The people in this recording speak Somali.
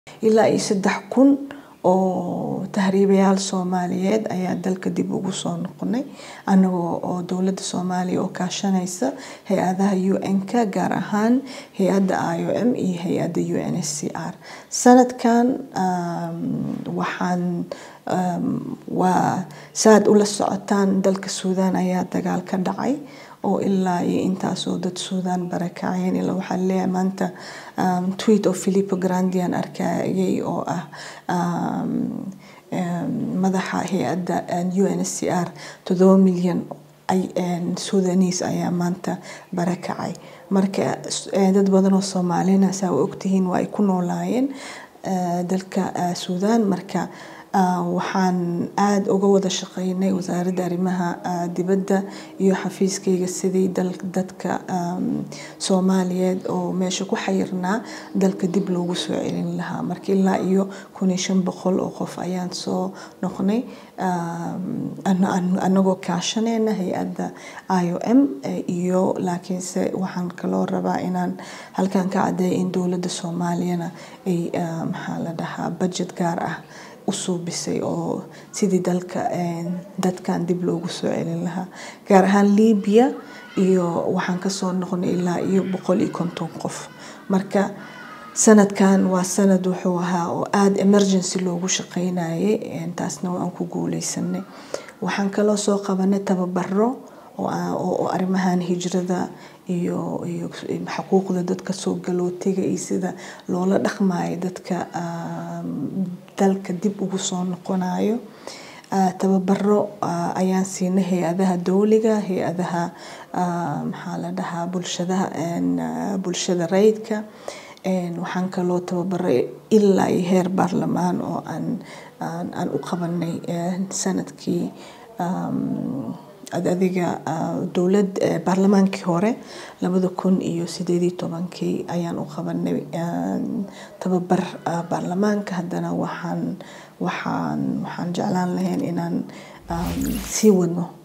ilaa iyo saddex kun oo tahriibayaal soomaaliyeed ayaa dalka dib ugu soo noqonay anagoo oo dowladda soomaaliya oo kaashanaysa hay-adaha un-ka gaar ahaan hay-adda i o m iyo hay-adda u n s c r sanadkan waxaan waa saaad ula socotaan dalka suudaan ayaa dagaal ka dhacay oo ilaa iyo intaasoo dad suudaan barakaceen ilaa waxaa leeyahay maanta tweet oo philipo grandian arkayay oo ah madaxa hay-adda u n s c r toddoba milyan sudanese ayaa maanta barakacay marka dad badan oo soomaalina saa u ogtihiin waa ay ku noolaayeen dalka suudaan marka waxaan aada uga wada shaqeynay wasaaradda arrimaha dibadda iyo xafiiskayga sidii dadka soomaaliyeed oo meesha ku xayirnaa dalka dib loogu soo celin lahaa marka ilaa iyo kun iyo shan boqol oo qof ayaan soo noqnay anagoo kaashaneyna hay-adda i o m iyo laakiinse waxaan kaloo rabaa inaan halkan ka caddeeya in dowladda soomaaliyana ay maxaa la dhahaa budget gaar ah u suubisay oo sidii dalka dadkan dib loogu soo celin lahaa gaar ahaan libiya iyo waxaan kasoo noqonay ilaa iyo boqol iyo konton qof marka sanadkan waa sanad wuxuu ahaa oo aada emergency loogu shaqeynayay taasna waan ku guuleysanay waxaan kaloo soo qabanay tababaro oo arrimahan hijrada iyo iyo xuquuqda dadka soo galootiga iyo sida loola dhaqmayo dadka dalka dib ugu soo noqonayo tababaro ayaan siinay hay-adaha dowliga hay-adaha maxaa la dhahaa bulshadaha bulshada rayidka waxaan kaloo tababaray ilaa iyo heer baarlamaan oo aan aan u qabanay sanadkii adiga dowlad baarlamaankii hore labada kun iyo sideed iyo tobankii ayaan u qabanay tababar baarlamaanka haddana waxaan waxaan waxaan jeclaan lahayn inaan sii wadno